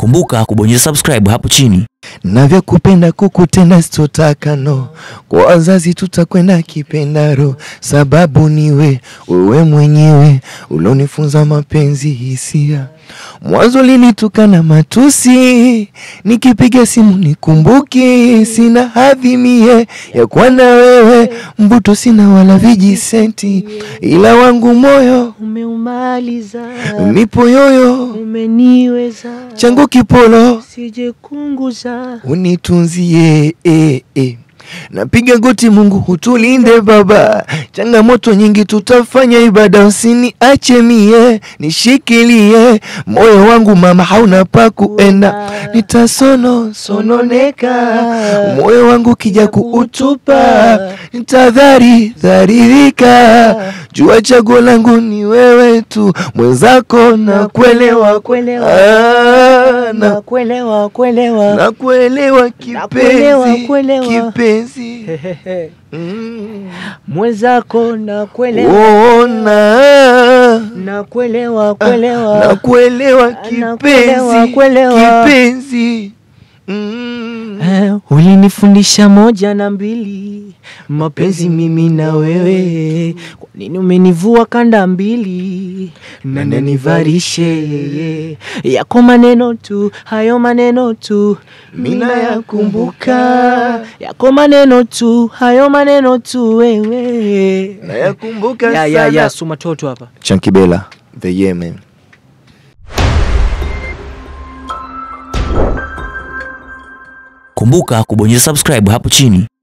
Kumbuka kubonyeza subscribe hapo chini. Navyokupenda kukutenda sitotaka no, kwa wazazi tutakwenda kipendaro, sababu niwe wewe mwenyewe ulonifunza mapenzi hisia. Mwanzo lilitukana matusi, nikipiga simu nikumbuki, sina hadhi mie ya kuwa na wewe, mbuto sina wala vijisenti, ila wangu moyo Umeumaliza, nipo yoyo, umeniweza, changu kipolo sije kunguza. unitunzie eh, eh. Napiga goti, Mungu hutulinde Baba, changamoto nyingi tutafanya ibada, usiniache mie, nishikilie moyo wangu mama, hauna pa kuenda, nitasono sononeka, moyo wangu kija kuutupa, nitadhari dharirika, jua chaguo langu ni wewe tu, mwenzako na kuelewa kuelewa, Ah, na na kuelewa kuelewa. na kuelewa Nakuelewa, kipenzi, kuelewa. kipenzi Mm. Mwenzako na kuelewa, Ona na kuelewa kuelewa. na kuelewa Nakuelewa, kipenzi, kuelewa. kipenzi Mm. Eh, ulinifundisha moja na mbili, mapenzi mimi na wewe. Kwa nini umenivua kanda mbili na nanivarishe yako maneno tu, hayo maneno tu Mina mina yakumbuka. yakumbuka, yako maneno tu, hayo maneno tu wewe. Nayakumbuka Ya, ya, ya, sana. suma toto hapa. Chunky Bella, the Yemen. Kumbuka kubonyeza subscribe hapo chini.